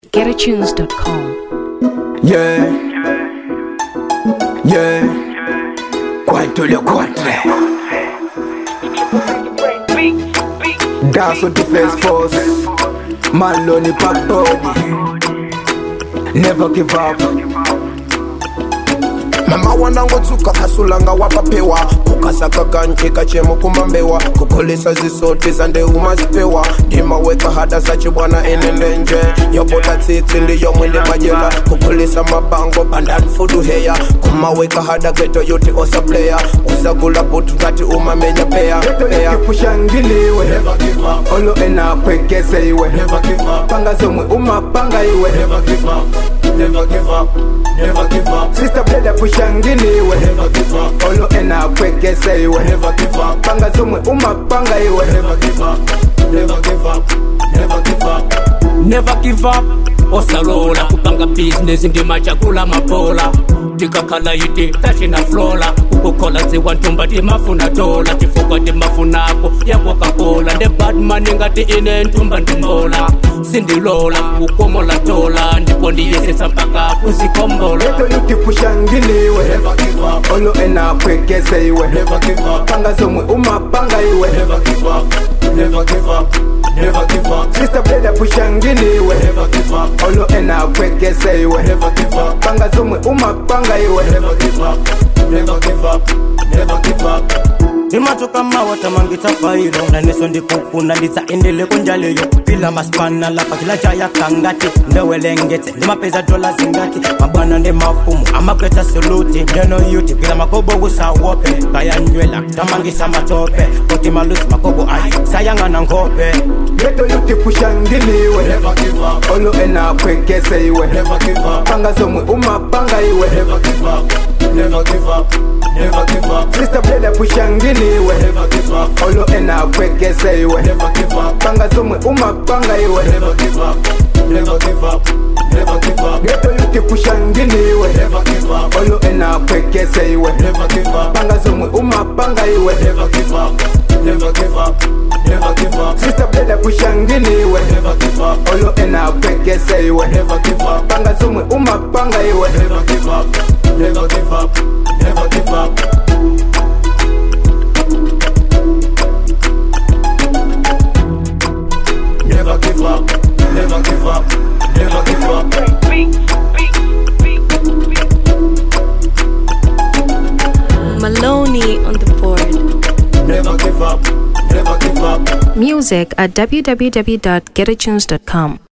GetAtunes.com. Yeah. Yeah. Quanto le contre. Dance with the face force. Maloney pop body. Never give up. mama wanangotsuka kasulanga wakapewa kukasaka kanchika chemo kumambewa kukolesa zisoti za ndeu mazipewa ndimaweka hada sachibwana enendenje yopota tsitsi ndiyo mwindi majela kukolesa mabango pandani fuduheya kumaweka hada geto yuti osapleya usagula butu ngati umamenya peya peya Tushangiliwe. Olo ena kwekese iwe. Panga zomwe umapanga iwe. Sister brother pushangiliwe. Olo ena kwekese iwe. Panga zomwe umapanga iwe. never give up osalola kupanga business ndimachakula mapola tikakhala iti tachina flola ukukhola dziwa ntumba timafuna dola tifukwa timafunako ya coca-cola nde batman ngati ine ntumba ndimbola sindilola kukomola dola ndipo ndiyesesa mpaka kuzikombola Leto yuti pushangiliwe. Olo ena kwekese iwe. Panga zomwe umapanga iwe. Sister brother pushangiliwe. Olo ena kwekese iwe. Panga zomwe umapanga iwe. imatoka mawata mangita failo naneso ndikufuna nditsaendele kunjaleyo pila maspana lapa kila chaya kangati ndewelengetse ndimapeza dola zingati mabwana ndi mafumu amakweta soluti ndeno yuti pila makobo wusawope kayanywela tamangisa matope koti malusi makobo ayi sayang'ana nkhope Leto yuti pushangiliwe. Olo ena kwekese iwe. Panga zomwe umapanga iwe. Sister brother pushangiliwe. Olo ena kwekese iwe. Panga zomwe umapanga iwe. Leto yuti pushangiliwe. Olo ena kwekese iwe. Panga zomwe umapanga iwe. Sister brother pushangiliwe. Olo ena kwekese iwe. Panga zomwe umapanga iwe. Maloney on the board. Music at www.getatunes.com.